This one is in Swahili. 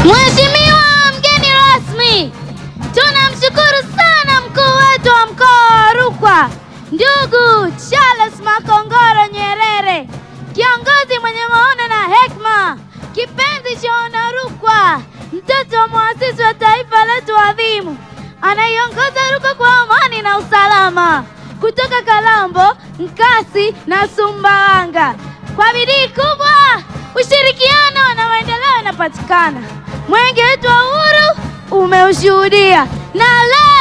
Mheshimiwa mgeni rasmi, tunamshukuru sana mkuu wetu wa mkoa wa Rukwa ndugu Charles Makongoro Nyerere, kiongozi mwenye maono na hekima, kipenzi cha Wanarukwa, mtoto wa muasisi wa taifa letu adhimu, anaiongoza Rukwa kwa amani na usalama, kutoka Kalambo, Nkasi na Sumbawanga. Kwa bidii kubwa, ushirikiano na maendeleo yanapatikana. Mwenge wetu wa uhuru umeushuhudia na leo